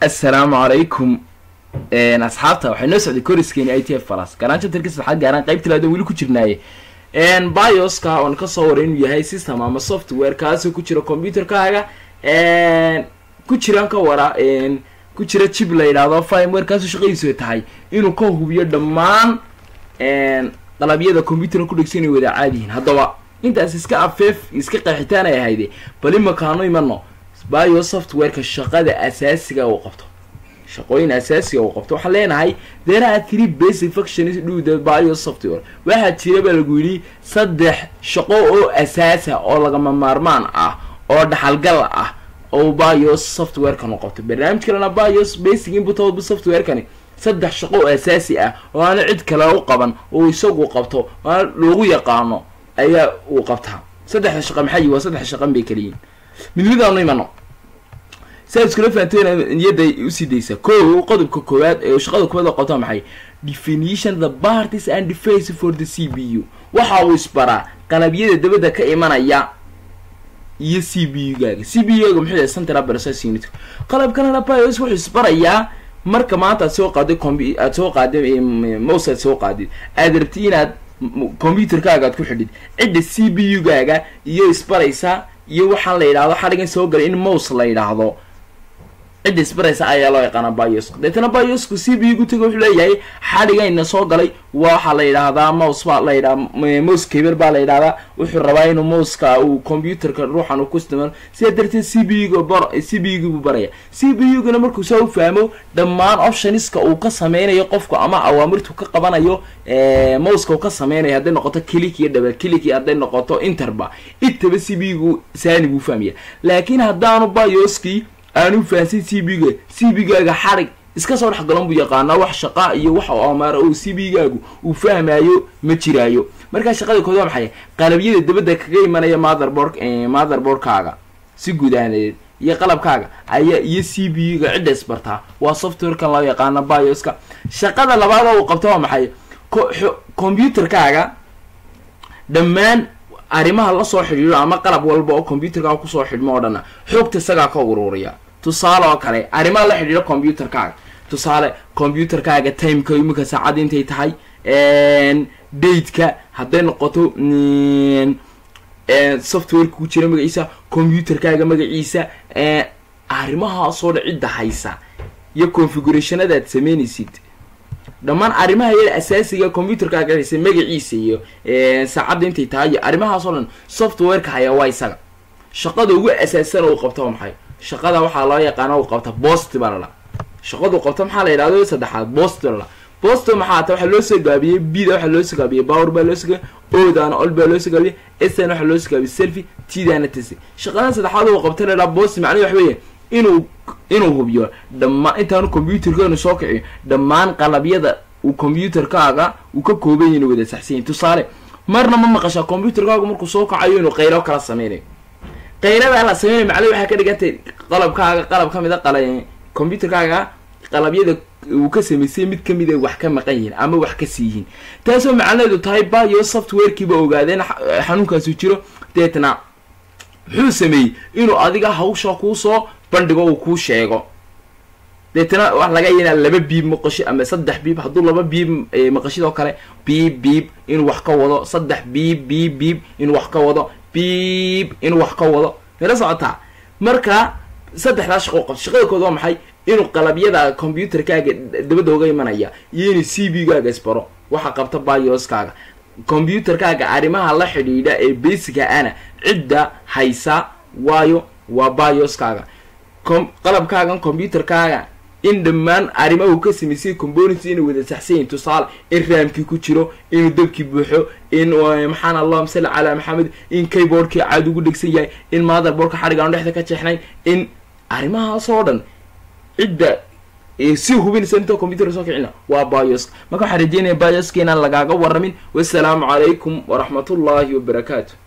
assalaamu calaykum asxaabta waxay noo socday koriskeeni i t f falas garaanjo tarkis waxaa gaaraan qaybta laada weli ku jirnaaye bioska oon kasoo waray inuu yahay system ama software kaasoo ku jira computerkaaga ku jiraan ka wara ku jira chip la yidhaahdo firmware kaasoo shaqadiisu tahay inuu ka hubiyo dhammaan qalabyada computerka ku dhegsan inay wada caadiyihin haddaba intaas iska afeef iska qeexitaan ay ahayde bal imakaanu imano bio softwareka shaqada asaasiga uu qabto shaqooyin asaasiga uu qabto waxaan leenahay there are three basic functions do the bio software waxaa jira baa lagu yidhi saddex shaqo oo asaasa oo lagama maarmaan ah oo dhaxalgal ah oo bio softwarekanu qabto barnaamij kalena bios basic input output softwarekani saddex shaqo oo asaasi ah oo aana cid kale u qaban oo isagu qabto aana loogu yaqaano ayaa uu qabtaa saddexda shaqa maxay waa saddex shaqan bay kaliyiin mid midaanu imano siaad iskula fahanteen niyadda usii daysa ko qodobka koowaad ee shaqada koowaad oo qabta maxay definition the parties and deface for the c b u waxa uu isbaraa qalabyada dabadda ka imanaya iyo c b u gaaga c b u gaaga muxuu yahay central process unit qalabkanana bios wuxuu isbarayaa marka maanta aad soo qaaday com aad soo qaaday mouse aad soo qaadid aad rabti inaad computerkaaga aad ku xidhid cidda c b u gaaga iyo isbaraysa iyo waxaan la yidhahdo xadhigan soo galay in mouse la yidhaahdo cidda isbaraysa ayaa loo yaqaana biosku deetana biosku c b gu taga wuxuu leeyahay xadhigayna soo galay waxaa la yidhaahdaa mouse baa la yidhaha mouse caber baa la yidhahdaa wuxuu rabaa inuu mouseka uu computerka ruuxan uu ku isticmaalo sidaa darteed c b gu bar c b gu buu baraya c b u guna markuu saa u fahmo dhammaan optioniska uu ka sameynayo qofku ama awaamirtu ka qabanayo mouseka uu ka sameynayo hadday noqoto click iyo double click iyo hadday noqoto interba intaba c b gu saani buu fahmaya laakiin haddaanu bioskii aanu fahansin c b ga c b gaaga xadhig iska soo dhex galan buu yaqaanaa wax shaqa iyo wax amaara oo c b gaagu uu fahmaayo ma jiraayo markaa shaqada kood waa maxay qalabyada dabadda kaga imanaya motherboard motherboardkaaga si guud ahaaneed iyo qalabkaaga ayaa iyo c b ga cidda isbartaa waa softwarekan loo yaqaano bioska shaqada labaad oo uu qabto waa maxay computerkaaga dhammaan arrimaha lasoo xidhiidho ama qalab walba oo computerkaaga kusoo xidhmo oo dhanna xoogta isagaa ka ururiya tusaale oo kale arrimaha la xidhiidho computerkaaga tusaale computerkaaga timeka iminka saacadda intay tahay dateka hadday noqoto softwareka ku jira magaciisa computerkaaga magaciisa arrimahaasoo dhan cidda haysa iyo configurationadaad sameynaysid dhammaan arrimaha yada asaasiga computerkaaga haysa magaciisa iyo saacadda intay tahay iyo arrimahaasoo dhan softwareka haya waa isaga shaqada ugu asaasan uu qabto waa maxay shaqada waxaa loo yaqaana uu qabta bost baa lala shaqadu qabto maxaa la yidhahdo saddexaad bost lala bost maxaa ta waxaa loo soo gaabiyey bda waxaa loo soo gaabiyey power baa loo soo gaabiyey odaana ol baa loo soo gaabiyey sn waxaa loo soo gaabiyey selfy tdana tc shaqada saddexaad uu qabta la yidhaha bost macnahi wax weeye inuu inuu hubiyo dhammaan intaanu computerkeenu soo kiciyo dhammaan qalabyada uu computerkaaga uu ka kooban yahy inuu wada saxsanyahy tusaale marna ma maqashaa computerkaagu markuu soo kacayo inuu qaylo kala sameynayo qaylada la sameynayo macnahi waxay ka dhigantay qalabkaaga qalab ka mid a qala computerkaaga qalabyada uu ka samaysay mid kamid a wax ka maqan yihiin ama wax ka sii yihiin taasoo macnaheedu tahay bio softwarekiiba ogaadeen xanuunkaasu jiro deetna muxuu sameeyey inuu adiga hawsha kuusoo bandhigo uu kuu sheego deetana wax laga yainaa laba biib maqasho ama saddex biib hadduu laba biib maqashid oo kale biib biib inuu wax ka wado saddex biib biib biib inuu wax ka wado biib inuu wax ka wado mala socotaa marka saddexdaa shaqo qabto shaqada kood waa maxay inuu qalabyada computerkaaga dabadda uga imanaya iyo inuu c b gaaga isbaro waxa qabta bioskaaga computerkaaga arrimaha la xidhiidha ee basica ana cidda haysa waayo waa bioskaaga qalabkaagan computerkaaga in dhammaan arrimaha uu ka samaysay components inay wada saxsan yahin tusaale in raamkii ku jiro inuu dabkii buuxo in maxaan allahuma salli calaa maxamed in keyboardkii caad ugu dhegsan yahay in motherboardka xadhigaanu dhexda ka jeexnayn in arrimahaasoo dhan cidda si hubinaysa inta computerka soo kicina waa bios marka waxaan rajeynaya bioska inaan lagaaga waramin wasalaamu calaykum waraxmatullaahi wabarakaatu